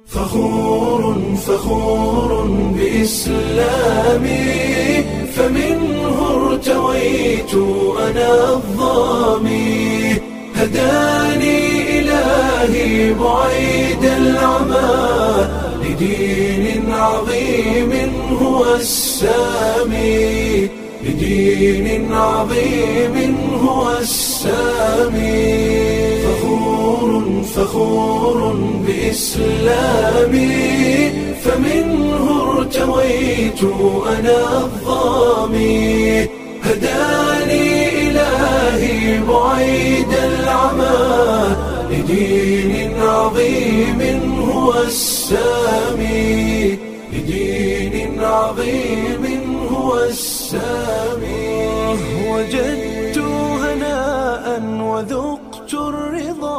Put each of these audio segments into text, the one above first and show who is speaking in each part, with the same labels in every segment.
Speaker 1: فخور فخور بإسلامي فمنه ارتويت أنا الظامي هداني إلهي بعيد العمى لدين عظيم هو السامي لدين عظيم هو السامي فخور فخور بإسلامي فمنه ارتويت أنا الظامي هداني إلهي بعيد العمى لدين عظيم هو السامي لدين عظيم هو السامي وجدت هناء وذقت الرضا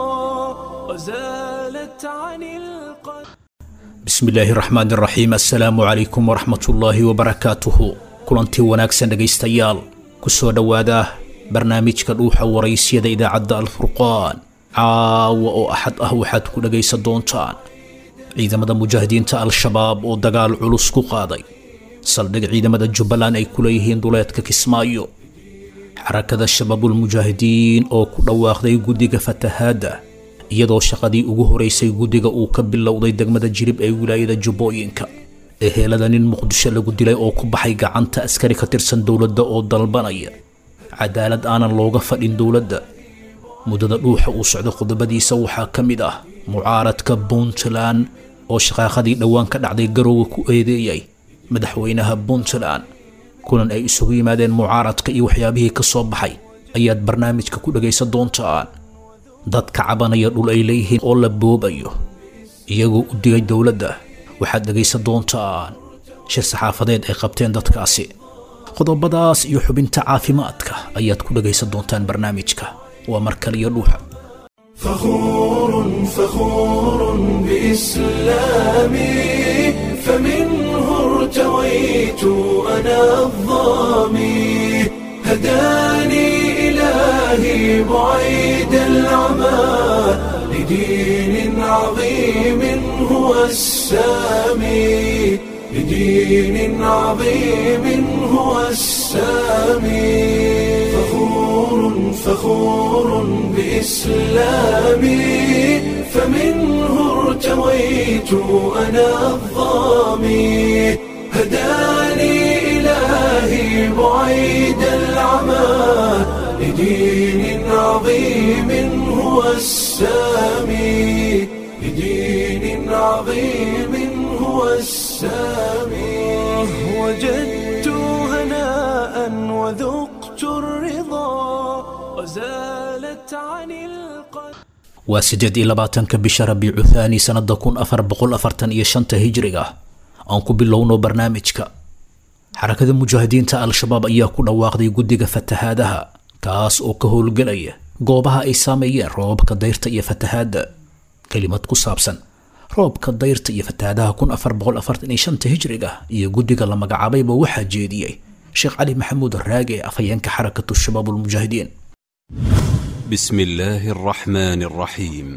Speaker 1: وزالت عن القلب
Speaker 2: bismi illaahi raxmaan iraxiim assalaamu calaykum waraxmatullaahi wabarakaatuhu kulantii wanaagsan dhegaystayaal ku soo dhowaada barnaamijka dhuuxa waraysyada idaacadda alfurqaan caawa oo axad ah waxaad ku dhegaysan doontaan ciidamada mujaahidiinta al-shabaab oo dagaal culus ku qaaday saldhig ciidamada jubbaland ay ku leeyihiin duleedka kismaayo xarakada shabaabulmujaahidiin oo ku dhawaaqday guddiga fatahaadda iyadoo shaqadii ugu horeysay guddiga uu ka bilowday degmada jirib ee wilaayada jubbooyinka ehelada nin muqdisho lagu dilay oo ku baxay gacanta askari ka tirsan dowladda oo dalbanaya cadaalad aanan looga fadhin dowladda muddada dhuuxa uu socdo qodobadiisa waxaa ka mid ah mucaaradka puntland oo shaqaaqadii dhowaan ka dhacday garowga ku eedeeyay madaxweynaha puntland kulan ay isugu yimaadeen mucaaradka iyo waxyaabihii ka soo baxay ayaad barnaamijka ku dhegaysan doontaan dadka cabanaya dhul ay leeyihiin oo la boobayo iyagoo u digay dowladda waxaad dhegaysan doontaan shir saxaafadeed ay qabteen dadkaasi qodobadaas iyo xubinta caafimaadka ayaad ku dhegaysan doontaan barnaamijka waa mar kale iyo dhuuxa
Speaker 1: فخور فخور بإسلامي فمنه ارتويت أنا الظامي هداني إلهي بعيد العمى لدين عظيم هو السامي لدين عظيم هو السامي فخور فخور بإسلامي فمنه ارتويت أنا الظامي هداني إلهي بعيد العمى لدين عظيم هو السامي لدين عظيم هو السامي وجدت هناء وذقت الرضا وزالت عن القلب
Speaker 2: waa siddeed iyo labaatanka bisha rabiicu thaani sannada kun afar boqol afartan iyo shanta hijriga aan ku bilowno barnaamijka xarakada mujaahidiinta al-shabaab ayaa ku dhawaaqday guddiga fatahaadaha kaas oo ka howlgelaya goobaha ay saameeyeen roobabka dayrta iyo fatahaadda kelimad ku saabsan roobka dayrta iyo fatahaadaha kun afar boqol afartan iyo shanta hijriga iyo guddiga la magacaabayba waxaa jeediyey sheekh cali maxamuud raage afhayeenka xarakatu shabaab ulmujaahidiin
Speaker 3: بسم الله الرحمن الرحيم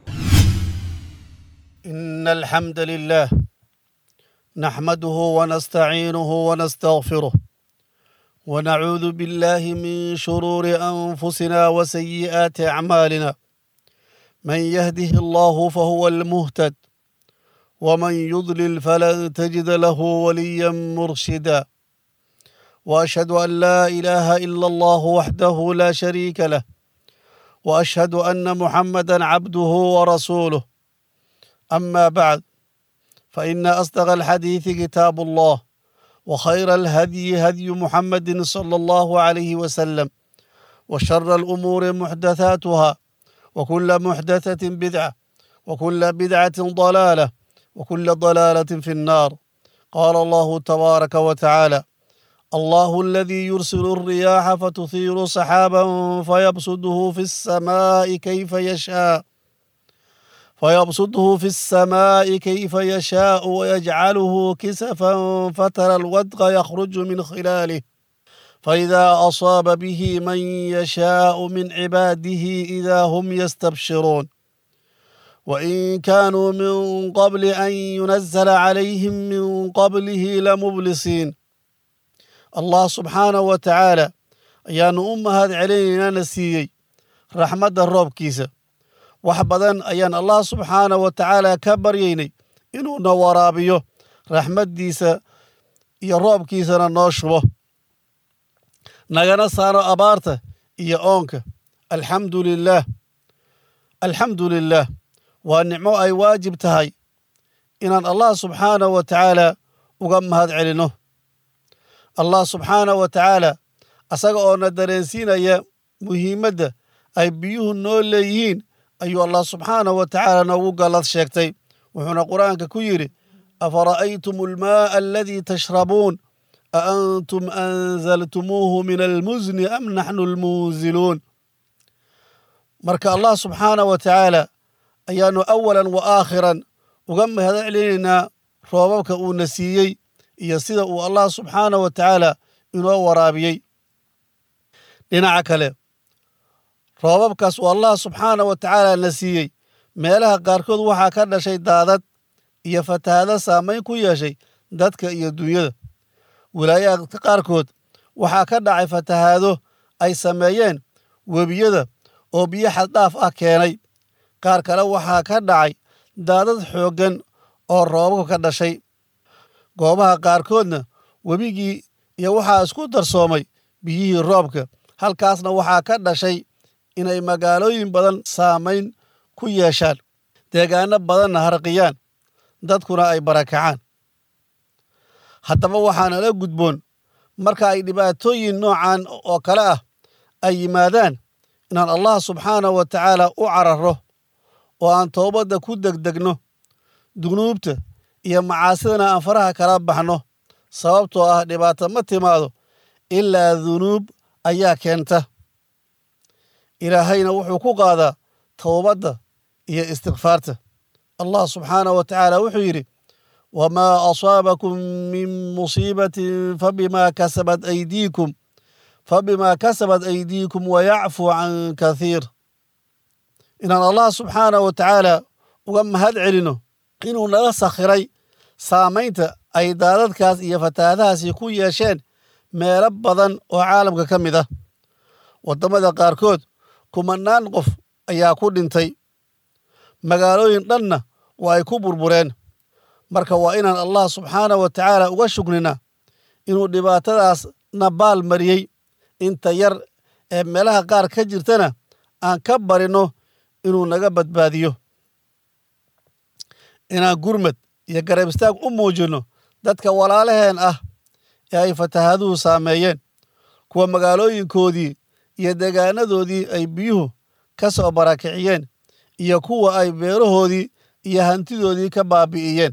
Speaker 4: إن الحمد لله نحمده ونستعينه ونستغفره ونعوذ بالله من شرور أنفسنا وسيئات أعمالنا من يهده الله فهو المهتد ومن يضلل فلن تجد له وليا مرشدا وأشهد أن لا إله إلا الله وحده لا شريك له واشهد ان محمدا عبده ورسوله اما بعد فان اصدق الحديث كتاب الله وخير الهدي هدي محمد صلى الله عليه وسلم وشر الامور محدثاتها وكل محدثه بدعه وكل بدعه ضلاله وكل ضلاله في النار قال الله تبارك وتعالى الله الذي يرسل الرياح فتثير سحابا فيبسطه في السماء كيف يشاء فيبسطه في السماء كيف يشاء ويجعله كسفا فترى الودق يخرج من خلاله فإذا أصاب به من يشاء من عباده إذا هم يستبشرون وإن كانوا من قبل أن ينزل عليهم من قبله لمبلسين الله سبحانه وتعالى ayaanu u mahad celinaynana siiyey raxmadda roobkiisa wax badan ayaan allah subxaanah wa tacaala ka baryaynay inuuna waraabiyo raxmaddiisa iyo roobkiisana noo shubo nagana saaro abaarta iyo oonka alxamdu lilaah alxamdu lilaah waa nicmo ay waajib tahay inaan allah subxaanah wa tacaala uga mahad celinno allah subxaanah wa tacaala asaga oo na dareensiinaya muhiimadda ay biyuhu noo leeyihiin ayuu allah subxaanahu wa tacaala noogu gallad sheegtay wuxuuna qur'aanka ku yidhi afara'aytum almaa'a aladii tashrabuun a antum anzaltumuuhu min almusni am naxnu almunziluun marka allah subxaanah wa tacaala ayaanu awalan wa aakhiran uga mahad celinaynaa roobabka uuna siiyey iyo sida uu allah subxaanah wa tacaala inoo waraabiyey dhinaca kale roobabkaas uu allah subxaanah wa tacaala na siiyey meelaha qaarkood waxaa ka dhashay daadad iyo fatahaado saamayn ku yeeshay dadka iyo dunyada wilaayaadka qaarkood waxaa ka dhacay fatahaado ay sameeyeen webiyada oo biyo xaddhaaf ah keenay qaar kale waxaa ka dhacay daadad xooggan oo roobabka ka dhashay goobaha qaarkoodna webigii iyo waxaa isku darsoomay biyihii roobka halkaasna waxaa ka dhashay inay magaalooyin badan saamayn ku yeeshaan deegaano badanna harqiyaan dadkuna ay barakacaan haddaba waxaana la gudboon marka ay dhibaatooyin noocan oo kale ah ay yimaadaan inaan allah subxaanah wa tacaala u cararro oo aan toobadda ku degdegno dunuubta iyo macaasidana aan faraha kala baxno sababtoo ah dhibaato ma timaado ilaa dunuub ayaa keenta ilaahayna wuxuu ku qaadaa towbadda iyo istikfaarta allah subxaanah wa tacaala wuxuu yidhi wamaa asaabakum min musiibatin fabimaa kasabat aydiikum fabimaa kasabat aydiikum wayacfu can kathiir inaan allah subxaanah wa tacaala uga mahad celino inuu naga sakhiray saamaynta ay daadadkaas iyo fataahadahaasi ku yeesheen meelo badan oo caalamka ka mid ah waddamada qaarkood kumanaan qof ayaa ku dhintay magaalooyin dhanna waa ay ku burbureen marka waa inaan allah subxaanah wa tacaala uga shukrinaa inuu dhibaatadaas na baal mariyey inta yar ee meelaha qaar ka jirtana aan ka barinno inuu naga badbaadiyo inaan gurmad iyo garab istaag u muujinno dadka walaalaheen ah ee ay fatahaaduhu saameeyeen kuwa magaalooyinkoodii iyo deegaanadoodii ay biyuhu ka soo barakiciyeen iyo kuwa ay beerahoodii iyo hantidoodii ka baabi'iyeen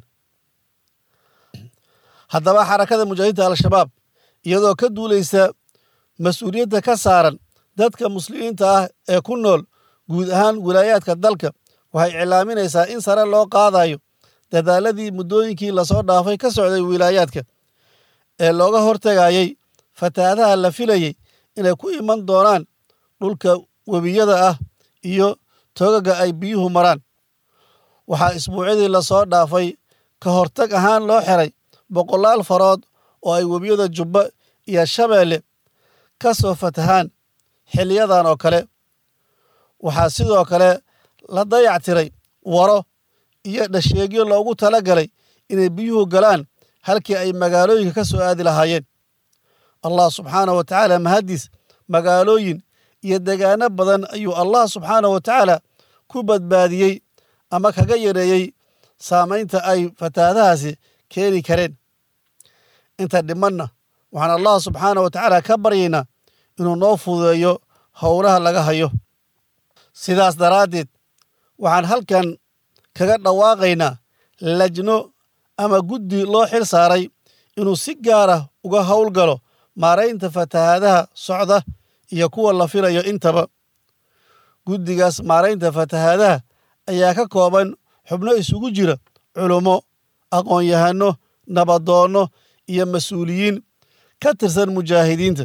Speaker 4: haddaba xarakada mujaahidiinta al-shabaab iyadoo ka duulaysa mas-uuliyadda ka saaran dadka muslimiinta ah ee ku nool guud ahaan wilaayaadka dalka waxay iclaaminaysaa in sare loo qaadayo dadaaladii muddooyinkii lasoo dhaafay ka socday wilaayaadka ee looga hortegayey fatahaadaha la filayey inay ku iman doonaan dhulka webiyada ah iyo togaga ay biyuhu maraan waxaa isbuucyadii lasoo dhaafay ka hortag ahaan loo xiray boqolaal farood oo ay webiyada jubba iyo shabeelle ka soo fatahaan xiliyadan oo kale waxaa sidoo kale la dayactiray waro iyo dhasheegyo loogu tala galay inay biyuhu galaan halkii ay magaalooyinka ka soo aadi lahaayeen allah subxaanah wa tacaala mahaddiis magaalooyin iyo degaano badan ayuu allah subxaanah wa tacaala ku badbaadiyey ama kaga yareeyey saamaynta ay fatahaadahaasi keeni kareen inta dhimanna waxaan allah subxaanah wa tacaala ka baryaynaa inuu noo fududeeyo howlaha laga hayo sidaas daraaddeed waxaan halkan kaga dhawaaqaynaa lajno ama guddi loo xil saaray inuu si gaara uga howlgalo maaraynta fatahaadaha socda iyo kuwa la filayo intaba guddigaas maaraynta fatahaadaha ayaa ka kooban xubno isugu jira culummo aqoon-yahanno nabadoonno iyo mas-uuliyiin ka tirsan mujaahidiinta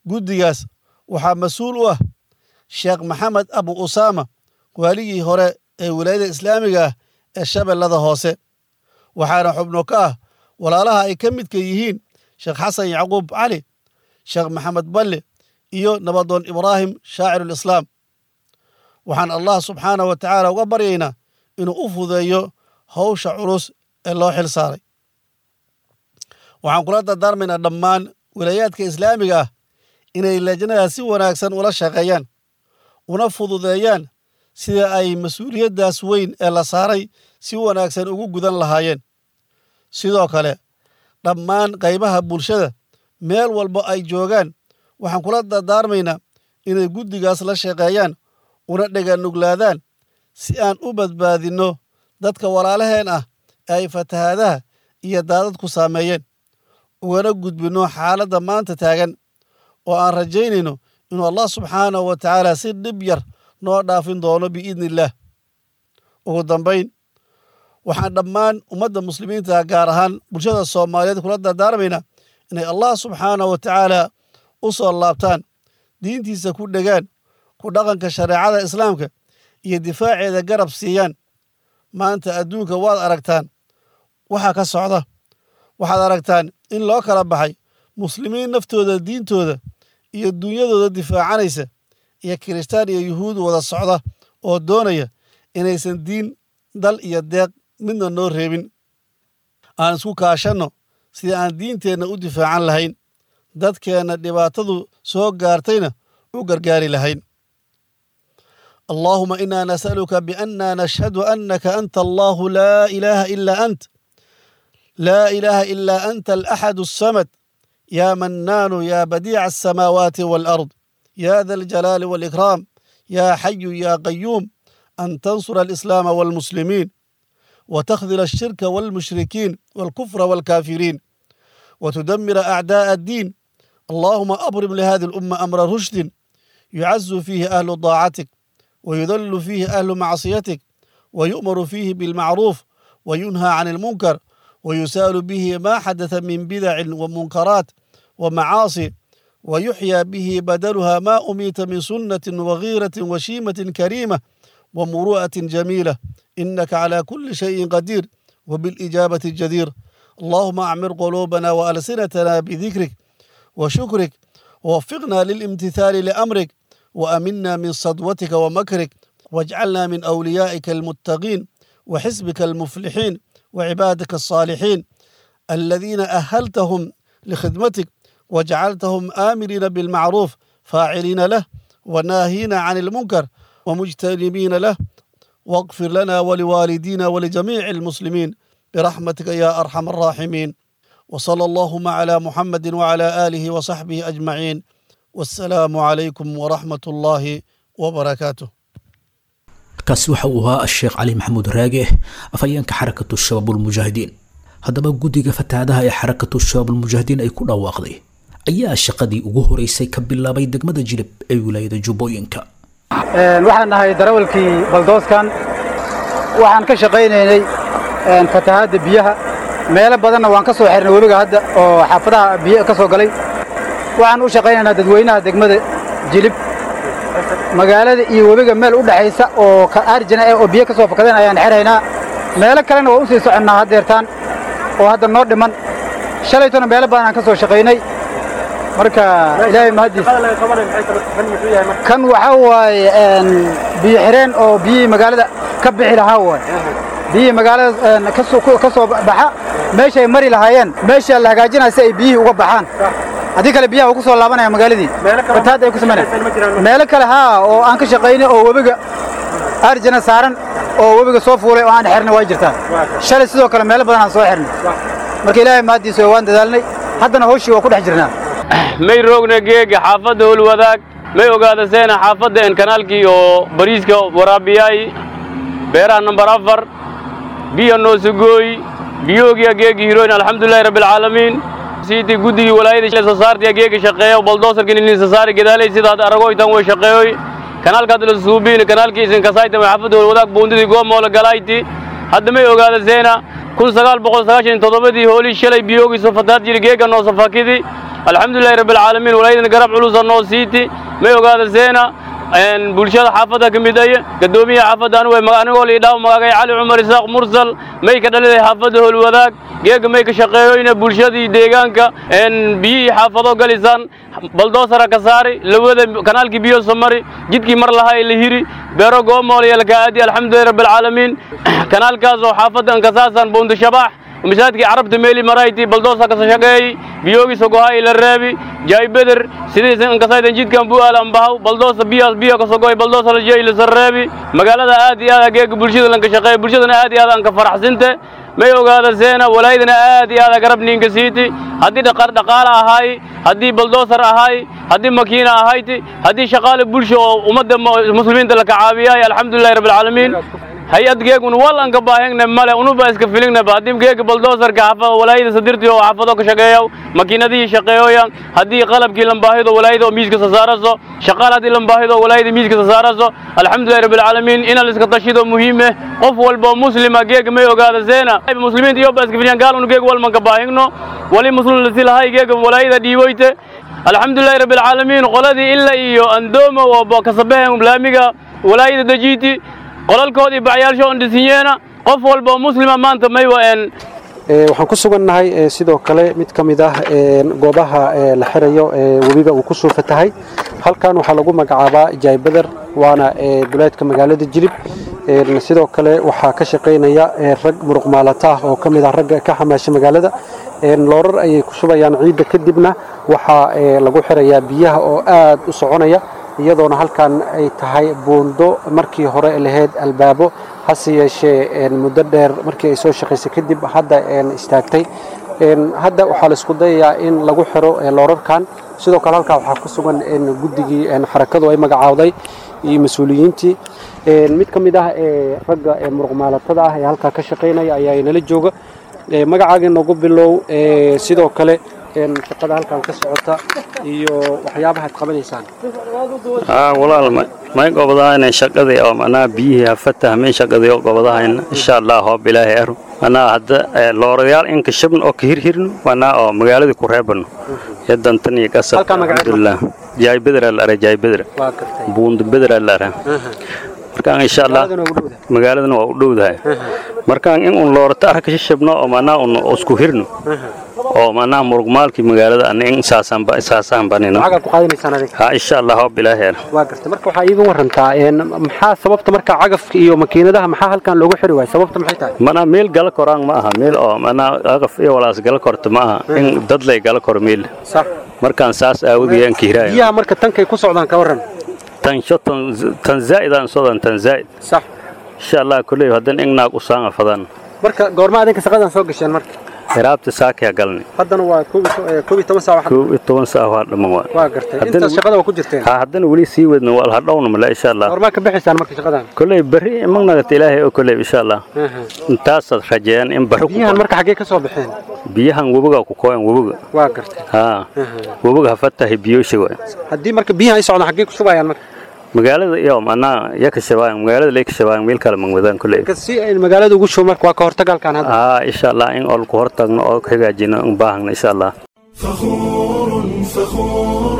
Speaker 4: guddigaas waxaa mas-uul u ah sheekh maxamed abu usaama waaligii hore ee wilaayada islaamiga ah ee shabeellada hoose waxaana xubno ka ah walaalaha ay ka midka yihiin sheekh xasan yacquub cali sheekh maxamed balle iyo nabadoon ibraahim shaacirulislaam waxaan allah subxaanah wa tacaala uga baryaynaa inuu u fudeeyo hawsha culus ee loo xil saaray waxaan kula dardaarmaynaa dhammaan wilaayaadka islaamiga ah inay lajnada si wanaagsan ula shaqeeyaan una fududeeyaan sida ay mas-uuliyaddaas weyn ee la saaray si wanaagsan ugu gudan lahaayeen sidoo kale dhammaan qaybaha bulshada meel walba ay joogaan waxaan kula dardaarmaynaa inay guddigaas la shaqeeyaan una dheganuglaadaan si aan u badbaadinno dadka walaalaheen ah ee ay fatahaadaha iyo daadadku saameeyeen ugana gudbinno xaaladda maanta taagan oo aan rajaynayno inuu allah subxaanahu wa tacaala si dhib yar noo dhaafin doono biidni illaah ugu dambayn waxaan dhammaan ummadda muslimiinta gaar ahaan bulshada soomaaliyeed kula dardaarmaynaa inay allah subxaanahu wa tacaala u soo laabtaan diintiisa ku dhegaan ku dhaqanka shareecada islaamka iyo difaaceeda garab siiyaan maanta adduunka waad aragtaan waxaa ka socda waxaad aragtaan in loo kala baxay muslimiin naftooda diintooda iyo duunyadooda difaacanaysa iyo kiristaan iyo yuhuud wada socda oo doonaya inaysan diin dal iyo deeq midna noo reebin aan isku kaashanno sidii aan diinteenna u difaacan lahayn dadkeenna dhibaatadu soo gaartayna u gargaari lahayn اللهم إنا نسألك بأننا نشهد أنك أنت الله لا إله إلا أنت لا إله إلا أنت الأحد الصمد يا منان يا بديع السماوات والأرض يا ذا الجلال والإكرام يا حي يا قيوم أن تنصر الإسلام والمسلمين وتخذل الشرك والمشركين والكفر والكافرين وتدمر أعداء الدين اللهم أبرم لهذه الأمة أمر رشد يعز فيه أهل طاعتك ويذل فيه أهل معصيتك ويؤمر فيه بالمعروف وينهى عن المنكر ويسال به ما حدث من بدع ومنكرات ومعاصي ويحيى به بدلها ما أميت من سنة وغيرة وشيمة كريمة ومروءة جميلة إنك على كل شيء قدير وبالإجابة الجدير اللهم أعمر قلوبنا وألسنتنا بذكرك وشكرك ووفقنا للامتثال لأمرك وأمنا من صدوتك ومكرك واجعلنا من أوليائك المتقين وحزبك المفلحين وعبادك الصالحين الذين أهلتهم لخدمتك وجعلتهم آمرين بالمعروف فاعلين له وناهين عن المنكر ومجتنبين له واغفر لنا ولوالدينا ولجميع المسلمين برحمتك يا أرحم الراحمين وصلى اللهم على محمد وعلى آله وصحبه أجمعين والسلام عليكم ورحمة الله وبركاته
Speaker 2: kaasi waxa uu ahaa asheekh cali maxamuud raage afhayeenka xarakatu shabaabulmujaahidiin haddaba guddiga fatahaadaha ee xarakatu shabaabulmujaahidiin ay ku dhawaaqday ayaa shaqadii ugu horeysay ka bilaabay degmada jilib ee wilaayada jubbooyinka
Speaker 5: waxaan nahay darawalkii baldooskan waxaan ka shaqaynaynay fatahaadda biyaha meelo badanna waan ka soo xirnay webiga hadda oo xaafadaha biyo ka soo galay waxaan u shaqaynaynaa dadweynaha degmada jilib magaalada iyo webiga meel u dhexaysa oo arjana eh oo biyo ka soo fakadeen ayaan xirhaynaa meelo kalena waa u sii soconnaa haddeertaan oo hadda noo dhiman shalaytona meelo badan aan ka soo shaqaynay marka ilaahay mahaddiis kan waxaa waaye biyo xireen oo biyihii magaalada ka bixi lahaa waay biyihii magaalada ka soo baxa meeshay mari lahaayeen meesha la hagaajinaya si ay biyihii uga baxaan haddii kale biyaha uu ku soo laabanaya magaaladii fatahaad ay ku samaynaya meelo kale haa oo aan ka shaqaynay oo webiga arjana saaran oo webiga soo fuulay oo aan xirnay waa jirtaa shalay sidoo kale meelo badan aan soo xirnay marka ilaahay mahaddiisa waan dadaalnay haddana hawshii waa ku dhex jirnaa
Speaker 6: may roogna geega xaafadda howlwadaag may ogaada seena xaafadda en kanaalkii oo bariiska waraabiyaay beeraha nambar afar biyo noosugooy biyoogiya geegi hiroyn alxamdulilahi rabbilcaalamiin siiti guddigii walaayada sasaartiya geega shaqeeya baldoosarkin inin sasaari gadaalay sidaad aragoytan way shaqeeyoy kanaalkaad la suubiin kanaalkii isin kasayta way xaafadda howlwadaag buundidii goomoola galayti hadda may ogaada seena kun sagaal boqol sagaashan toddobadii hoolii shalay biyoogiiso fataad jiri geega noosafakidi alxamdulilahi rabbilcaalamiin walaayadan garab culusa noo siiti may ogaada seena bulshada xaafadda ka mid aye gadoomiyaha xaafadda anigu anigoo liidhaaw magagay cali cumar isaaq mursal may ka dhaliday xaafadda howlwadaag geega may ka shaqeeyoyna bulshadii deegaanka biyihii xaafado galisaan baldoosara ka saari lawada kanaalkii biyo somari jidkii mar lahaa la hiri beero goomool iyo lakaadi alxamdulillahi rabbil caalamiin kanaalkaas oo xaafadda ankasaasan boonda shabax masaajidkii carabta meeli marayti baldoosa ka shaqeeyey biyoogi sogohay la reebi jaay beder sidiisan ankasaydan jidkan bu aal ambahaw baldoosa biyaas biyo ka sogoy baldoosa la jeey la sareebi magaalada aad iyo aad geega bulshada lanka shaqeey bulshadana aad iyo aad anka faraxsinte may ogaada seena walaayadana aad iyo aad garab ninka siiti haddii dhaqaale ahaay haddii baldoosar ahaay haddii makiina ahayti haddii shaqaale bulsho oo ummadda muslimiinta la kacaabiyaay alxamdulillahi rabbil caalamiin hay-ad geegun wal anka baahigna male unuba iska filingnaba haddii geega baldoosarka xafa walaayada sadirtii oo xaafado ka shaqeeyo makiinadihii shaqeeyoya haddii qalabkii lambaahido walaayada oo miiska sasaaraso shaqaal haddii lambaahido walaayada miiska sasaaraso alxamdulillahi rabbil caalamiin inaan iska tashido muhiime qof walba oo muslima geega may ogaada seena muslimiinta iyo ba iska filiyaan gaal unu geega walmanka baahigno wali muslim lasilahay geega walaayada dhiiboyte alxamdulillahi rabbil caalamiin qoladii ila iyo andoomo oo kasabehen laamiga walaayada dajiiti qolalkoodii bacyaalsho on dhisinyeena qof walba oo muslima maanta may waen
Speaker 7: waxaan ku sugannahay sidoo kale mid ka mid ah goobaha la xirayo webiga uu ku soo fatahay halkan waxaa lagu magacaabaa jaybeder waana duleedka magaalada jilib sidoo kale waxaa ka shaqaynaya rag muruq maalata ah oo ka mid ah ragga ka xamaasha magaalada loorar ayay ku shubayaan ciidda kadibna waxaa lagu xirayaa biyaha oo aad u soconaya iyadoona halkan ay tahay buundo markii hore lahayd albaabo hase yeeshee muddo dheer markii ay soo shaqaysay kadib hadda istaagtay hadda waxaa la isku dayayaa in lagu xiro loorarkan sidoo kale halkaa waxaa ku sugan guddigii xarakadu ay magacaawday iyo mas-uuliyiintii mid ka mid ah ragga muruqmaalatada ah ee halkaa ka shaqaynaya ayaa inala jooga magacaaga noogu bilow sidoo kale shaqada halkan ka socota iyo waxyaabaha ad qabanaysaan
Speaker 8: walaal may gobodahayna shaqadii oo manaa biyihii hafatahmay shaqadii oo gobodahayna insha allah hoob ilaahay aru manaa hadda loorayaal inka shabn oo ka hirhirno manaa oo magaaladii ku reebano iyo dantan iyo qasab alxamdulilah jaay bedra la ara jaay bedra buundo bedra la ara markaan insha allah magaaladana waa u dhowdahay markaan in un loorata arka shabno oo manaa un isku hirno oo manaa murugmaalkii magaalada ana in saasaan banino ha insha allah hoob ilaaheer
Speaker 7: waa gartay marka waxaa iiga warantaa maxaa sababta marka cagafka iyo makiinadaha maxaa halkan loogu xiri waaya sababta maxay tahay
Speaker 8: manaa meel gala koraan ma aha meel oo manaa cagaf iyo walaas gala korta ma aha in dad lay gala koro meel
Speaker 7: sax
Speaker 8: markaan saas aawadiyan kiiraaya
Speaker 7: biyaha marka tankay ku socdaan ka waran
Speaker 8: tansho tan zaa'idaan sodan tan zaa'id
Speaker 7: sax
Speaker 8: insha allah kulley haddan ingnaag u saanga fadan
Speaker 7: marka goorma adinka shaqadan soo gasheen marka
Speaker 8: hiraabta saakaya galni
Speaker 7: haddana waa koob iyo toban saac
Speaker 8: koob iyo toban saac waa dhamman waa
Speaker 7: waa gartay intaas shaqada waa ku jirteen
Speaker 8: ha haddana weli sii wadna waa hadhowna male insha allah
Speaker 7: goormaa ka bixaysaan marka shaqadan
Speaker 8: kolley berri magnagata ilaahay oo kolley insha allah intaasaad rajeeyaan in barri
Speaker 7: biyahan marka xaggee ka soo baxeen
Speaker 8: biyahan webiga ku kooyan webiga
Speaker 7: waa gartay
Speaker 8: ha webiga hafatahay biyoosha waay
Speaker 7: haddii marka biyahan ay socdaan xaggee ku shubayaan marka
Speaker 8: magaalada iyo manaa ya ka shabaayan magaalada lay ka shabaayan meel kale mangwadaan kulley
Speaker 7: si ay magaalada ugu show marka waa ka hortagalkan hadda
Speaker 8: haa insha allah in ol ku hortagno oo ka hagaajino in baahagno insha allah
Speaker 1: فخور فخور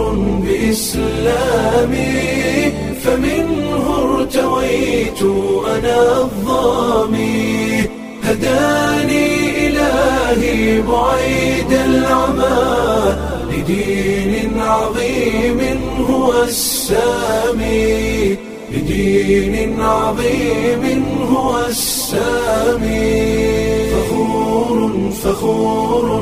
Speaker 1: بإسلامي فمنه ارتويت أنا الظامي هداني إلهي بعيد العمى لدين عظيم هو السامي لدين عظيم هو السامي فخور فخور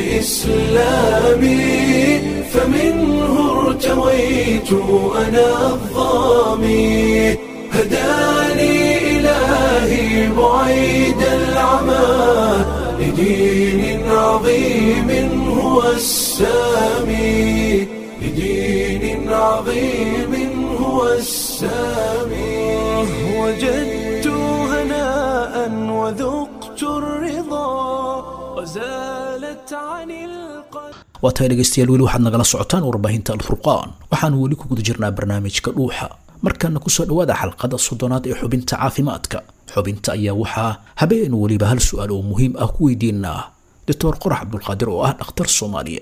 Speaker 1: بإسلامي فمنه ارتويت أنا الظامي هداني إلهي بعيد العمى لدين عظيم هو السامي لدين عظيم هو السامي وجدت هناء وذقت الرضا وزالت عن القلب
Speaker 2: waa tahay dhegaystayaal weli waxaad nagala socotaan warbaahinta alfurqaan waxaanu weli ku guda jirnaa barnaamijka dhuuxa markaana kusoo dhowaada xalqada soddonaad ee xubinta caafimaadka xubinta ayaa waxaa habeen weliba hal su-aal oo muhiim ah ku weydiinaa doctor qorax cabdulqaadir oo ah dhakhtar soomaaliyeed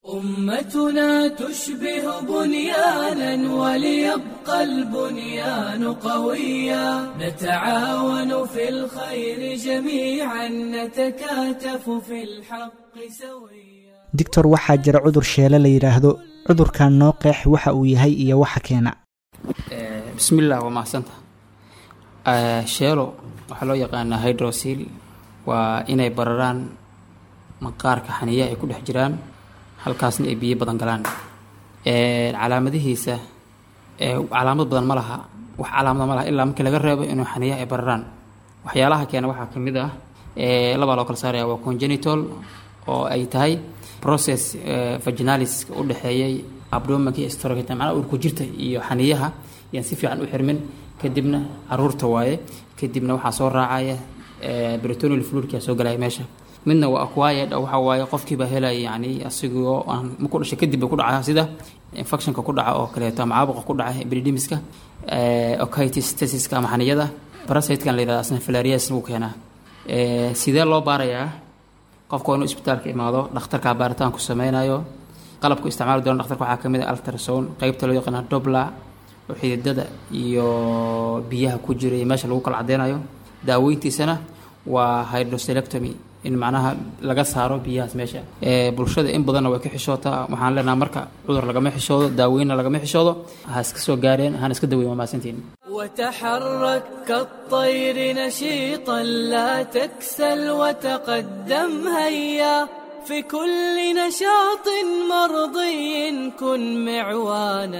Speaker 1: أمتنا تشبه بنيانا وليبقى البنيان قويا نتعاون في الخير جميعا نتكاتف في الحق سويا
Speaker 9: doctor waxaa jira cudur sheele la yidhaahdo cudurkan noo qeex waxa uu yahay iyo waxa keena
Speaker 10: bismillaah waa mahadsanta sheelo waxaa loo yaqaanaa hydrosil waa inay bararaan maqaarka xaniya ay ku dhex jiraan halkaasna ay biyo badan galaan calaamadihiisa calaamad badan ma laha wax calaamada ma laha ilaa markii laga reebo inuu xaniya ay bararaan waxyaalaha keena waxaa ka mid ah labaa loo kala saaraya waa congenital oo ay tahay process vaginalis u dhexeeyay abdomanka iyo storogeta macnaha urku jirta iyo xaniyaha yaan si fiican u xirmin kadibna caruurta waaye kadibna waxaa soo raacaya britonial fluidkaa soo galaya meesha midna waa acquired oo waxa waaye qofkiiba helaya yani asigoo aan marku dhashay kadib ba ku dhacaya sida infectionka ku dhaca oo kaleeto ama caabuqa ku dhaca epididimiska okitis tesiska ama xaniyada parasitekan la yidhahda asna filarias wuu keenaa sidee loo baarayaa qofka waa inuu isbitaalka imaado dhakhtarkaa baaritaan ku sameynayo qalabku isticmaali doona dhakhtarka waxaa kamid ah altrasound qeybta loo yaqaana dobla oo xididada iyo biyaha ku jira iyo meesha lagu kala cadeynayo daaweyntiisana waa hydroselectomy in macnaha laga saaro biyahaas meesha bulshada in badanna way ka xishootaa waxaan leenaha marka cudur lagama xishoodo daaweynna lagama xishoodo ha iska soo gaareen hana iska daweyn waa mahadsantiin
Speaker 1: وتحرك كالطير نشيطا لا تكسل وتقدم هيا في كل نشاط مرضي كن معوانا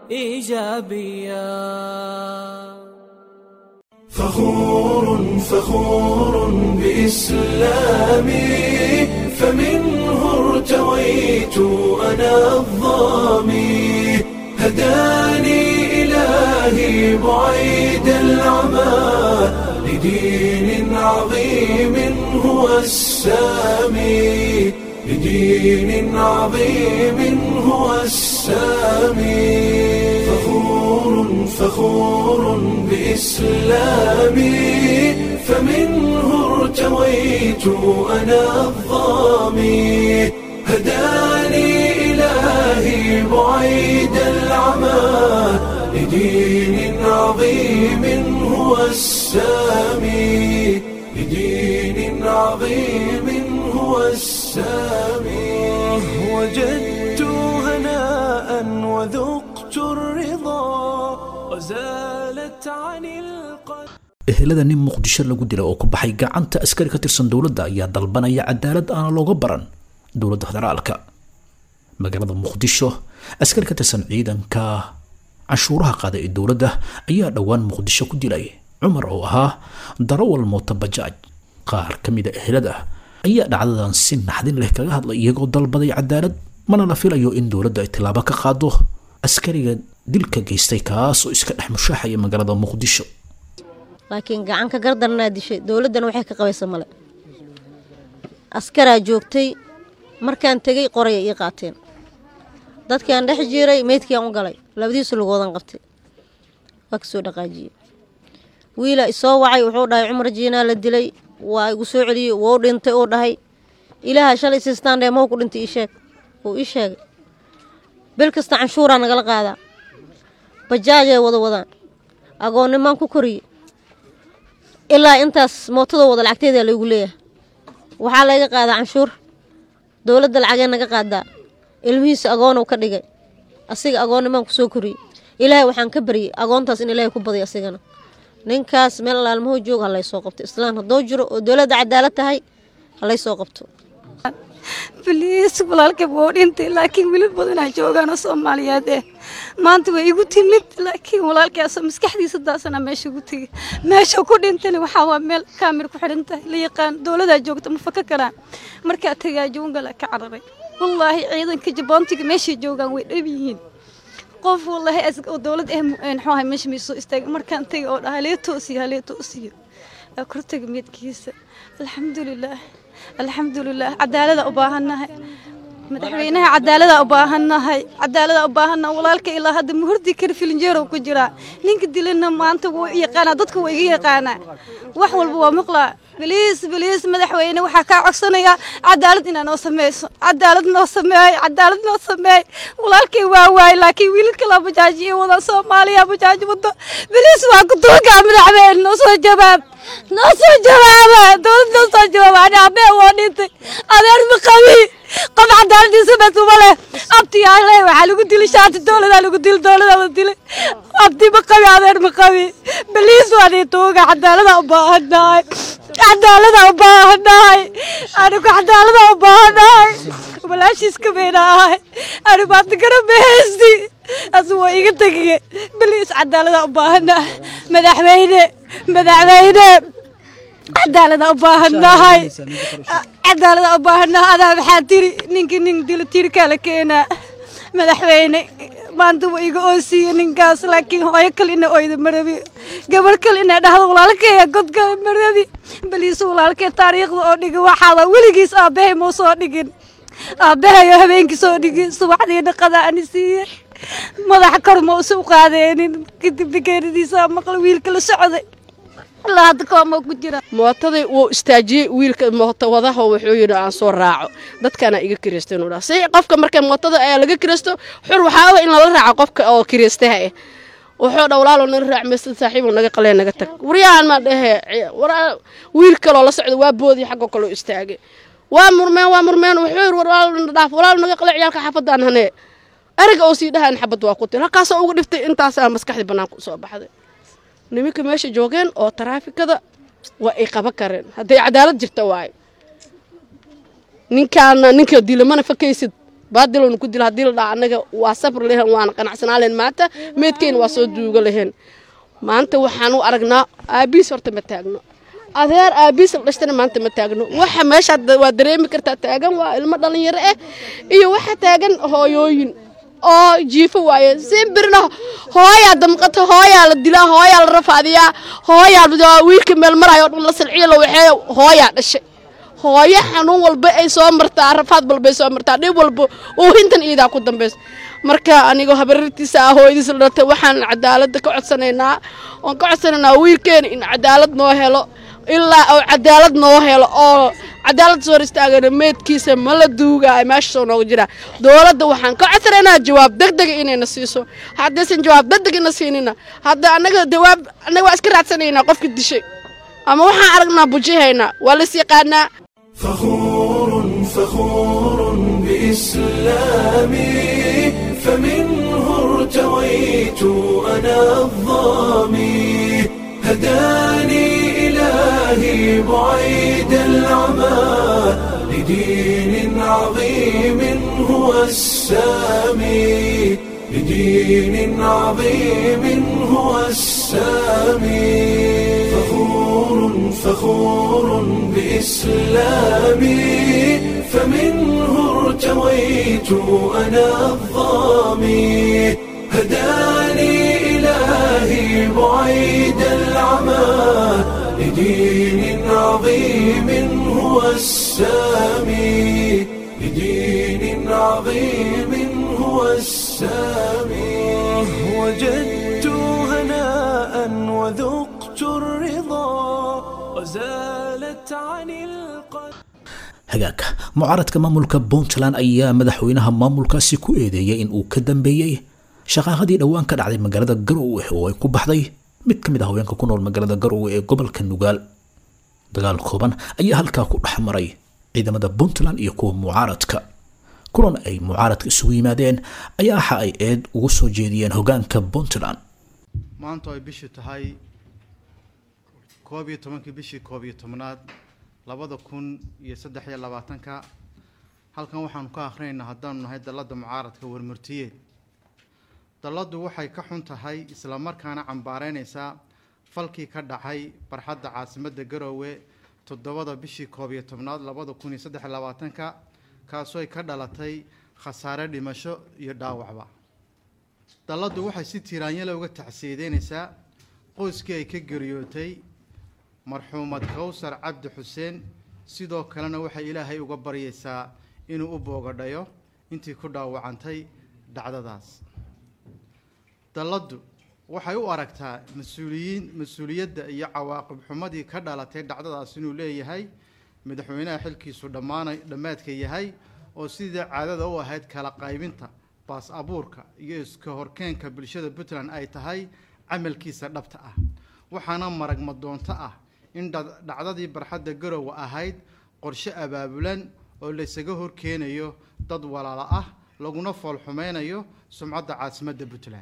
Speaker 1: ايجابيا
Speaker 11: فخور فخور بإسلامي فمنه ارتويت أنا الظامي هداني إلهي بعيد العمى لدين عظيم هو السامي لدين عظيم هو السامي فخور فخور بإسلامي فمنه ارتويت أنا الظامي هداني إلهي بعيد العمى لدين عظيم هو السامي لدين عظيم هو السامي وجدت هناء وذقت الرضا وزالت عن القلب
Speaker 2: ehelada nin muqdisho lagu dila oo ku baxay gacanta askari ka tirsan dowladda ayaa dalbanaya cadaalad aana looga baran dowladda federaalka magaalada muqdisho askari ka tirsan ciidanka canshuuraha qaada ee dowladda ayaa dhowaan muqdisho ku dilay cumar oo ahaa darawal moota bajaaj qaar ka mida ehelada ayaa dhacdadan si naxdin leh kaga hadlay iyagoo dalbaday cadaalad mana la filayo in dowladda ay tilaabo ka qaado askariga dilka geystay kaasoo iska dhex mushaaxaya magaalada muqdisho
Speaker 12: laakiin gacanka gardarnaa dishay dowladdana waxay ka qabaysa male askaraa joogtay markaan tegey qoraya ii qaateen dadkaan dhex jiiray meydkiiaan u galay labadiisu lugoodan qabtay waa kasoo dhaqaajiyey wiila isoo wacay wuxuu dhahay cumar jiinaa la dilay waa igu soo celiyey wou dhintay uu dhahay ilaaha shalay sistaan dhee maw ku dhintay ii sheeg wuu ii sheegay bil kasta canshuuraa nagala qaadaa bajaajay wada wadaan agoonnimaan ku koriye ilaa intaas mootada wada lacagteedaa laygu leeyahay waxaa layga qaadaa canshuur dowladda lacagee naga qaadaa ilmihiisa agoonow ka dhigay asiga agoonnimaan ku soo koriyey ilaahay waxaan ka baryey agoontaas in ilaahay ku badiy asigana ninkaas meel alaalmaho joog ha laysoo qabto islaan haddoo jiro oo dowladda cadaalad tahay ha laysoo qabto
Speaker 13: baliis walaalkayb wou dhintay laakiin wiilal badanaa joogaan oo soomaaliyeed eh maanta way igu timid laakiin walaalkaasoo maskaxdiisa daasana meesha ugu tegay meesha ku dhintana waxaa waa meel kaamir ku xidhan tahay la yaqaan dowladaa joogta ma faka karaan markaa tagaa jawngala ka cararay wallaahi ciidanka jaboontiga meeshay joogaan way dhab yihiin qof wallaahi oo dowlad eh muxuu ahay meesha may soo istaagay markaan tegay oo dhahay lee toosiyo halee toosiyo waa kortaga meedkiisa alxamdulilaah alxamdulilaah cadaalada u baahannahay madaxweynaha cadaalada u baahannahay cadaalada u baahannahay walaalka ilaa hadda ma hordi kara filinjeerow ku jiraa ninka dilana maanta wuu yaqaanaa dadka waa iga yaqaanaa wax walba waa maqlaa biliis biliis madaxweyne waxaa kaa codsanayaa cadaalad inaa noo sameyso cadaalad noo sameey cadaalad noo sameey walaalkay waa waay laakiin wiilal kala bajaaji iyo wada soomaaliya bajaaji wado biliis waa ku tuugaa madaxweyne noo soo jawaab noo soo jawaaba dowlad noo soo jawaaba ani abee waa dhintay adeer ma qabi qof cadaaladiisa basuma leh abtiyaale waxaa lagu dili shaati dowladaa lagu dili dowladaa la dilay abti ma qabi adeer ma qabi biliis waa nii tuuga cadaalada u baahannahay cadaalada u baahannahay anigu cadaalada u baahannahay walaashiis kabayna ahay anigu hadda garabahaysti asu waa iga tegiye biliis cadaalada u baahannahay madaxweyne madaxweyne cadaalada u baahannahay cadaalada u baahannahay adaa maxaa tiri ninkii nin dilo tiri kala keenaa madaxweyne maanta waa iga oosiiye ninkaas laakiin hooyo kale ina oyda marabi gabar kale ina dhahdo walaalkeeya godka marabi baliise walaalkee taariikhda oo dhigin waxaada weligiis aabbahay mau soo dhigin aabbahayo habeenkii soo dhigin subaxdiina qadaa ani siiye madaxa kor ma usa u qaadeenin kadib degeeradiisa maqla wiilka la socday ilaa hadda kooma ku jira
Speaker 14: mootadii wuu istaajiyey wiilka mooto wadaha wuxuu yidhi aan soo raaco dadkaana iga kiraysta inuu dhaha si qofka marka mootada ayaa laga kiraysto xur waxaa ah in lala raaco qofka oo kiraystaha ah wuxuu dha walaalo naga raac meesad saaxiibo naga qalee naga tag waryahan maa dhehe wiil kaloo la socda waa boodii xaggoo kaloo istaagay waa murmeen waa murmeen wuxuu yidhi walaalo dhaaf walaalo naga qalee ciyaalka xaafadaan hanee ariga oo sii dhahaan xabad waa ku tir halkaasoo uga dhiftay intaasaa maskaxdii bannaanka usoo baxday niminka meesha joogeen oo taraafikada waa ay qaban kareen hadday cadaalad jirta waayo ninkaana ninka dila mana fakaysid baadilowna ku dila haddii la dhaha annaga waa sabr lehen waana qanacsanaa lehen maanta meedkeyna waa soo duuga lehen maanta waxaan u aragnaa aabiis horta ma taagno adeer aabiis la dhashtana maanta ma taagno waxa meesha waa dareemi kartaa taagan waa ilmo dhalinyaro ah iyo waxa taagan hooyooyin oo jiifo waaye simbirna hooyaa damqata hooyaa la dilaa hooyaa la rafaadiyaa hooyaa wiilka meel marayo o dhan la salciyo la waxeeyo hooyaa dhashay hooyo xanuun walba ay soo martaa rafaad walba ay soo martaa dhib walba oo hintan iidaa ku dambaysa marka anigoo habarirtiisa ah hooyadiis la dhatay waxaan cadaaladda ka codsanaynaa oon ka codsanaynaa wiilkeena in cadaalad noo helo ilaa oo cadaalad noo helo oo cadaalad soo hor istaagana meedkiisa ma la duugaayo meesha soo nooga jira dowladda waxaan ka codsanaynaa jawaab degdega inayna siiso haddaysan jawaab degdeg ina siinina hadda annaga jawaab annaga waa iska raadsanaynaa qofka dishay ama waxaan aragnaa bujihaynaa waa las yaqaanaa
Speaker 11: فخور فخور بإسلامي فمنه ارتويت أنا الظامي هداني إلهي بعيد العمى لدين عظيم هو السامي لدين عظيم هو السامي فخور فخور بإسلامي فمنه ارتويت أنا الظامي هداني إلهي بعيد العمى لدين عظيم هو السامي لدين عظيم هو السامي وجدت هناء وذقت الرضا وزالت عن القلب
Speaker 2: hagaagka mucaaradka maamulka puntland ayaa madaxweynaha maamulkaasi ku eedeeyay in uu ka dambeeyey shaqaaqadii dhowaan ka dhacday magaalada garowe oo ay ku baxday mid ka mid ah haweenka ku nool magaalada garowe ee gobolka nugaal dagaal kooban ayaa halkaa ku dhex maray ciidamada puntland iyo kuwa mucaaradka kulan ay mucaaradka isugu yimaadeen ayaa waxa ay eed ugu soo jeediyeen hogaanka puntland
Speaker 15: maanta ay bishii tahay koob iyo tobankii bishii koob iyo tobnaad labada kun iyo saddex iyo labaatanka halkan waxaanu ka akhrinaynaa haddaanu nahay dalladda mucaaradka warmurtiyeed dalladdu waxay ka xun tahay islamarkaana cambaareynaysaa falkii ka dhacay barxadda caasimadda garoowe toddobada bishii koob iyo tobnaad labada kun iyo saddex iyo labaatanka kaasoo ay ka dhalatay khasaare dhimasho iyo dhaawacba dalladdu waxay si tiiraanyale uga tacsiyadeynaysaa qoyskii ay ka geriyootay marxuumad kawsar cabdi xuseen sidoo kalena waxay ilaahay uga baryaysaa inuu u boogadhayo intii ku dhaawacantay dhacdadaas dalladdu waxay u aragtaa mas-uuliyiin mas-uuliyadda iyo cawaaqib xumadii ka dhalatay dhacdadaas inuu leeyahay madaxweynaha xilkiisu dhammaanay dhammaadka yahay oo sidii caadada u ahayd kala qaybinta baas abuurka iyo iska horkeenka bulshada puntland ay tahay camalkiisa dhabta ah waxaana maragma doonto ah in dhacdadii barxadda garowe ahayd qorshe abaabulan oo laysaga horkeenayo dad walaalo ah laguna foolxumeynayo sumcadda caasimadda puntland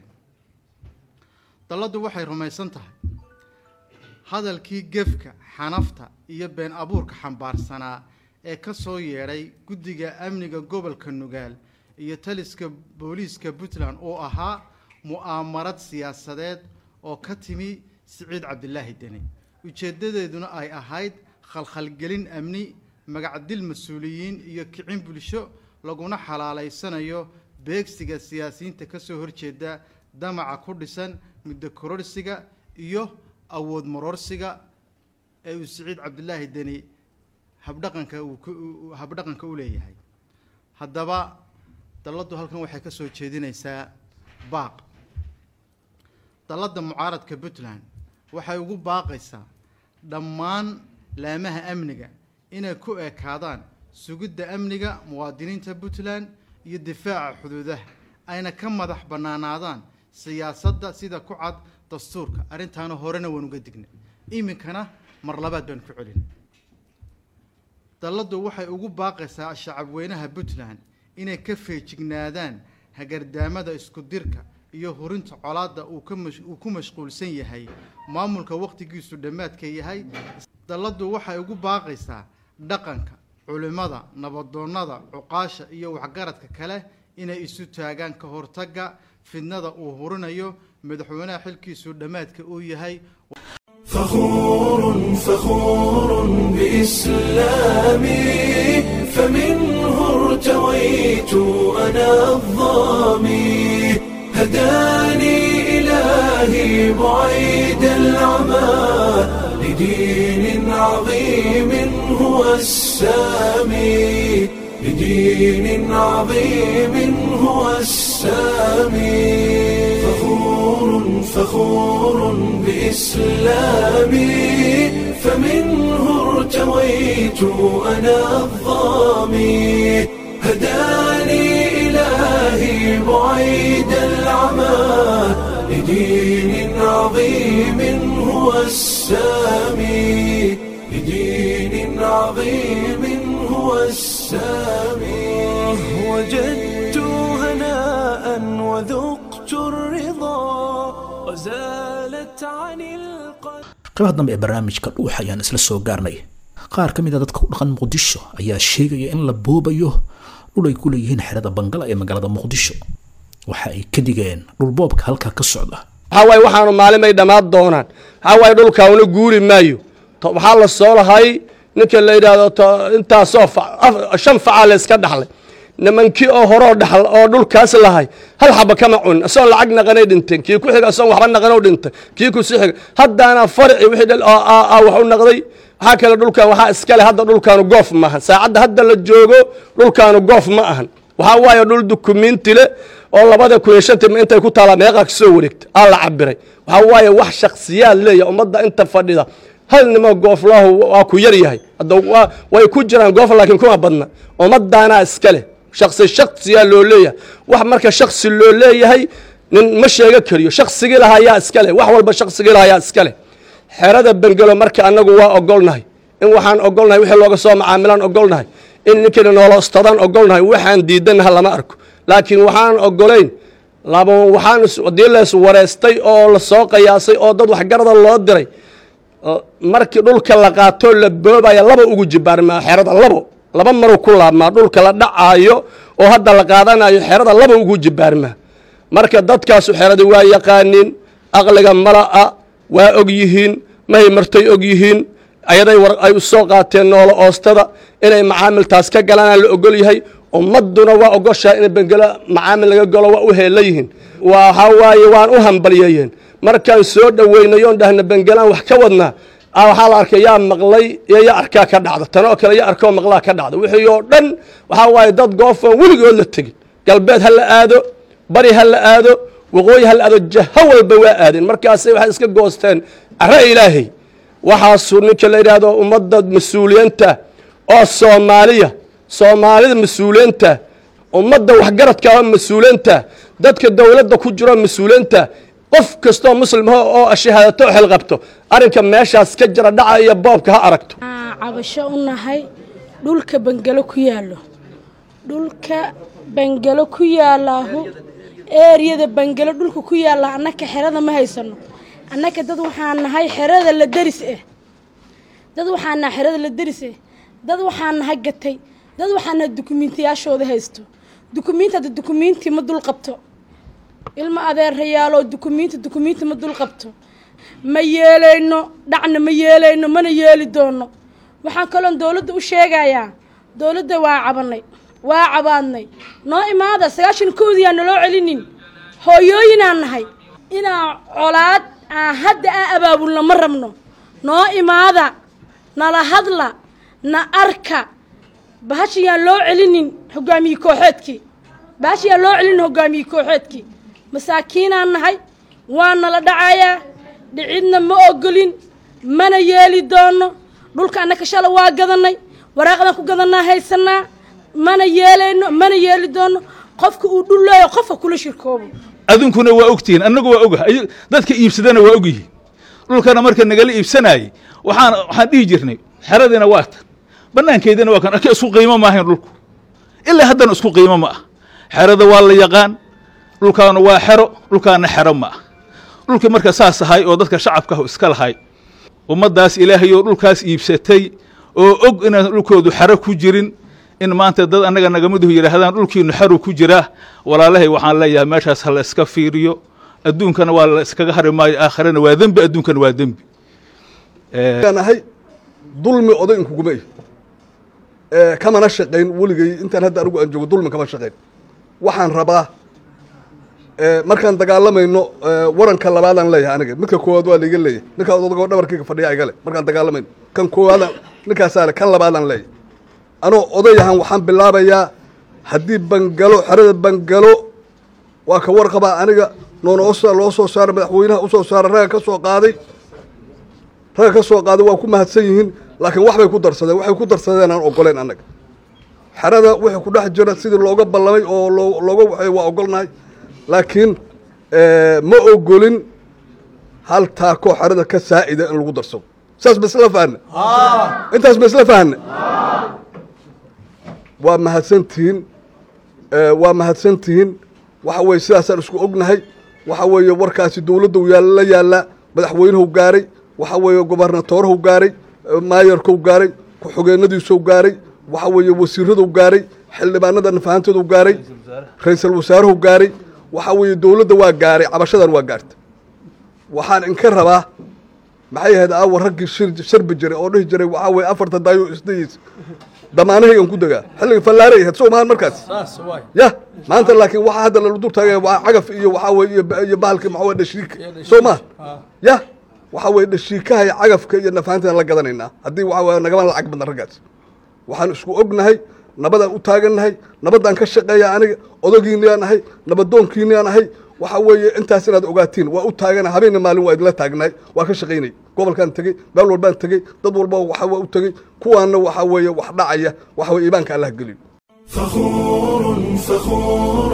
Speaker 15: dalladdu waxay rumaysan tahay hadalkii gefka xanafta iyo been abuurka xambaarsanaa ee ka soo yeedhay guddiga amniga gobolka nugaal iyo taliska booliiska puntland oo ahaa mu'aamarad siyaasadeed oo ka timi siciid cabdilaahi deni ujeeddadeeduna ay ahayd khalkhalgelin amni magacdil mas-uuliyiin iyo kicin bulsho laguna xalaalaysanayo beegsiga siyaasiyiinta ka soo horjeeda damaca ku dhisan muddo kororsiga iyo awood maroorsiga ee uu siciid cabdilaahi deni habdhaqanka uu habdhaqanka u leeyahay haddaba dalladdu halkan waxay ka soo jeedinaysaa baaq dalladda mucaaradka puntland waxay ugu baaqaysaa dhammaan laamaha amniga inay ku ekaadaan sugidda amniga muwaadiniinta puntland iyo difaaca xuduudaha ayna ka madax bannaanaadaan siyaasadda sida ku cad dastuurka arrintaana horena waan uga dignay iminkana mar labaad baan ku celin dalladdu waxay ugu baaqaysaa shacabweynaha puntland inay ka feejignaadaan hagardaamada isku dirka iyo hurinta colaadda uu ka uu ku mashquulsan yahay maamulka wakhtigiisu dhammaadka yahay dalladdu waxay ugu baaqaysaa dhaqanka culimmada nabadoonnada cuqaasha iyo waxgaradka kale inay isu taagaan ka hortagga fidnada uu hurinayo madaxweynaha xilkiisu dhammaadka uu yahay
Speaker 11: فخور فخور بإسلامي فمنه ارتويت أنا الظامي هداني إلهي بعيد العمى لدين عظيم هو السامي لدين عظيم هو السامي فخور فخور بإسلامي فمنه ارتويت أنا الظامي هداني إلهي بعيد العمى لدين عظيم هو السامي لدين عظيم هو السامي وجدت هناء وذقت الرضا وزالت عن القلب
Speaker 2: qaybaha dambe ee barnaamijka dhuuxa ayaan isla soo gaarnay qaar ka mid a dadka u dhaqan muqdisho ayaa sheegaya in la boobayo dhul ay ku leeyihiin xerada bangala ee magaalada muqdisho waxa ay ka digeen dhulboobka halkaa ka socda
Speaker 16: waxaa waaye waxaanu maalimay dhammaan doonaan waxaa waaye dhulkauna guuri maayo to- waxaa la soo lahay ninka la yidhaahdo to- intaasoo fa- af- shan facaa la iska dhaxlay nimankii oo horoo dhaxl oo dhulkaas lahay hal xaba kama cunin isagoon lacag naqanay dhinteen kii ku xiga isagoon waxba naqanoo dhintay kii ku sii xiga haddaana farci wixii dhal oo aa aa wax u naqday waxaa kale dhulkan waxaa iskale hadda dhulkaanu goof ma ahan saacadda hadda la joogo dhulkaanu goof ma ahan waxaa waaye dhul dukumiinti le oo labada kun iyo shantii ma intay ku taalaa meeqaa ka soo wareegta aa la cabiray waxaa waaye wax shaksiyaad leeya ummadda inta fadhida hal nimo gooflahu waa ku yar yahay hadda waa- way ku jiraan goof laakiin kuma badna ummadaanaa iska leh shaksi shaksiyaa loo leeyahay wax marka shaksi loo leeyahay nin ma sheega kariyo shaksigii lahaa yaa iska leh wax walba shaksigii lahaa yaa iska leh xerada bengelo marka annagu waa ogolnahay in waxaan ogolnahay wixii looga soo macaamilaan ogolnahay in ninkina noola ostadaan ogolnahay waxaan diidanaha lama arko laakiin waxaan ogolayn laba waxaan is- haddii la iswareystay oo la soo qiyaasay oo dad waxgarada loo diray oo markii dhulka la qaatoo la boobaya laba ugu jibaarmaa xerada labo laba maru ku laabmaa dhulka la dhacaayo oo hadda la qaadanayo xerada laba ugu jibaarmaa marka dadkaasu xerada waa yaqaaniin aqliga mala'a waa og yihiin mahay martay og yihiin ayaday war ay u soo qaateen noola oostada inay macaamiltaas ka galaan la ogol yahay ummadduna waa ogoshaa in bengelo macaamil laga galo waa u heella yihiin waxaa waaye waan u hambalyeeyeen markaan soo dhoweynayoon dhahna bengelaan wax ka wadnaa ah waxaa la arkay yaa maqlay iyo yaa arkaa ka dhacda tanoo kale yaa arkoo maqlaa ka dhacda wixii oo dhan waxaa waaye dad goofan weligood la tegin galbeed ha la aado bari ha la aado waqooyi ha la aado jaho walba waa aadeen markaasay waxay iska goosteen cara ilaahay waxaasuu ninka la yidhaahdo ummadda mas-uuliyiinta oo soomaaliya soomaalida mas-uuliyiinta ummadda waxgaradka oo mas-uuliyiinta dadka dowladda ku jiro mas-uuliyiinta qof kastoo muslimaho oo shahaadato oo xilqabto arrinka meeshaas ka jira dhaca iyo boobka ha aragto
Speaker 17: cabasho u nahay dhulka bangalo ku yaallo dhulka bangalo ku yaallaahu eeriyada bangalo dhulka ku yaalla annaka xerada ma haysano annaka dad waxaan nahay xerada la deris eh dad waxaan nahay xerada la deris eh dad waxaan nahay gatay dad waxaan nahay dukumiintiyaashooda haysto dukumiinti hadda dukumiinti ma dul qabto ilma adeerayaaloo dukumiinti dukumiinti ma dul qabto ma yeelayno dhacna ma yeelayno mana yeeli doono waxaan kaloon dowladda u sheegayaa dowladda waa cabanay waa cabaadnay noo imaada sagaashan kowdii aan naloo celinin hooyooyinaan nahay inaan colaad aan hadda aan abaabulno ma rabno noo imaada nala hadla na arka bahashayaan loo celinin hogaamiye kooxeedkii bahashayaan loo celinin hogaamiye kooxeedkii masaakiinaan nahay waa nala dhacayaa dhicidna ma ogolin mana yeeli doono dhulka annaka shala waa gadanay waraaqdan ku gadanaa haysanaa mana yeelayno mana yeeli doono qofka uu dhul leeyo qofka kula shirkoobo
Speaker 18: adunkuna waa ogtihiin annagu waa oga dadka iibsadana waa ogyihiin dhulkana marka nagala iibsanayey waxaan waxaan dhihi jirnay xeradiina waa tan bannaankeydina waa kan arke isku qiimo maahayn dhulku ilaa haddana isku qiimo ma ah xerada waa la yaqaan dhulkaana waa xero dhulkaana xero ma ah dhulkii marka saas ahay oo dadka shacabkaah iska lahay ummaddaas ilaahay oo dhulkaas iibsatay oo og inaan dhulkoodu xero ku jirin in maanta dad annaga nagamiduhu yidhaahdaan dhulkiinu xeru ku jiraa walaalahay waxaan leeyahay meeshaas ha la iska fiiriyo adduunkana waa la iskaga hari maayo aakhirana waa dembi adduunkana waa dembi
Speaker 19: ahay dulmi oday inkuguma ihi kamana shaqayn weligay intaan hadda anigu aan joogo dulmi kama shaqayn waxaan rabaa markaan dagaalamayno waranka labaadaan leeyahay aniga midka koowaad waa laiga leeyahay ninkaa odagoo dhabarkayga fadhiya igale markaan dagaalamayno kan koowaadaan ninkaasaa le kan labaadaan leeyahay anoo odayahan waxaan bilaabayaa haddii bangalo xerada bangalo waa ka warqabaa aniga noonoosa loo soo saaray madaxweynaha usoo saaray ragga ka soo qaaday ragga ka soo qaaday waa ku mahadsan yihiin laakiin waxbay ku darsadeen waxay ku darsadeen aan ogoleyn annaga xerada wixii ku dhex jira sidii looga ballamay oo loo looga waxay waa ogolnahay laakiin ma ogolin hal taakoo xerada ka saa'ida in lagu darsado saas ma isla fahna intaas ma isla fahna waa mahadsantihiin waa mahadsantihiin waxa weeye sidaasaan isku ognahay waxa weeye warkaasi dowladda yaal la yaallaa madaxweynuhu gaaray waxa weeye gobernatooruhu gaaray maayarkuu gaaray ku-xogeenadiisuu gaaray waxa weeye wasiiraduu gaaray xildhibaanada nafahanteedu gaaray ra-iisul wasaaruhu gaaray waxa weeye dowladda waa gaaray cabashadan waa gaarta waxaan inka rabaa maxay ahayd aawa raggii shir sharbi jiray oo dhihi jiray waxaa weeye afarta daayo isdayiis damaanahaygan ku degaa xilliga fallaaray ahayd soo mahan markaas ya maanta laakiin waxaa hadda lala dul taagaya waa cagaf iyo waxaa weye iyo bahalkii maxaa weye dhashiika soo maha ya waxaa weye dhashiikaha iyo cagafka iyo nafahantaan la gadanaynaa haddii waxaa weye nagama lacag badna raggaas waxaan isku ognahay nabadaan u taagannahay nabaddaan ka shaqeeya aniga odagiiniyaan ahay nabadoonkiiniyaan ahay waxa weeye intaas inaad ogaatiin waa u taagana habeenna maalin waa idinla taagnaay waa ka shaqaynay gobolkaan tegey meel walbaan tegey dad walba waxa waa u tegey kuwaanna waxa weeye wax dhacaya waxa weye iimaanka allah geliyo
Speaker 11: فخور فخور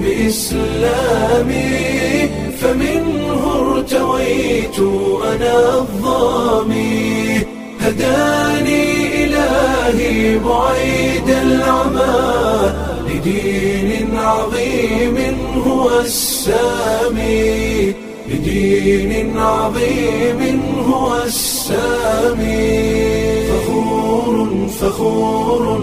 Speaker 11: بإسلامي فمنه ارتويت أنا الظامي هداني إلهي بعيد العمى لدين عظيم هو السامي لدين عظيم هو السامي فخور فخور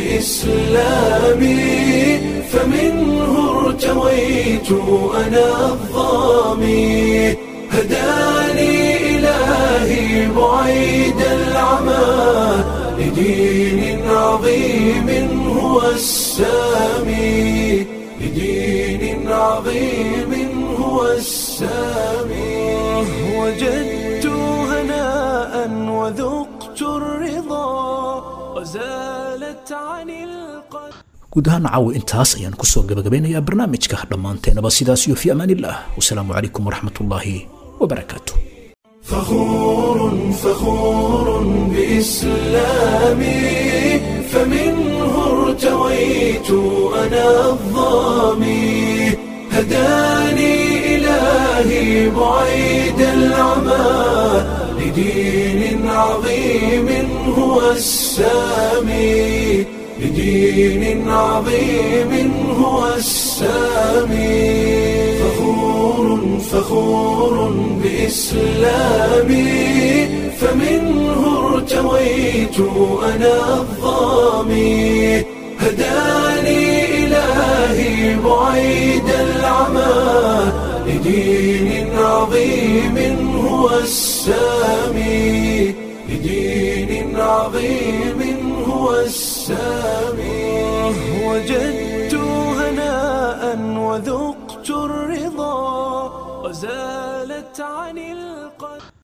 Speaker 11: بإسلامي فمنه ارتويت أنا الظامي هداني إلهي بعيد العمى لدين عظيم هو السامي لدين عظيم هو السامي وجدت هناء وذقت الرضا وزالت عن القلب
Speaker 2: guud ahaan caawa intaas ayaan kusoo gabagabeynayaa barnaamijka dhammaanteenaba sidaas iyo fi amaan illah wasalaamu calaykum waraxmatullaahi wabarakaatu
Speaker 11: فخور فخور بإسلامي فمنه ارتويت أنا الظامي هداني إلهي بعيد العمى لدين عظيم هو السامي لدين عظيم هو السامي فخور فخور بإسلامي فمنه ارتويت أنا الظامي هداني إلهي بعيد العمى لدين عظيم هو السامي لدين عظيم هو السامي وجدت هناء وذقت الرضا وزالت عن القلب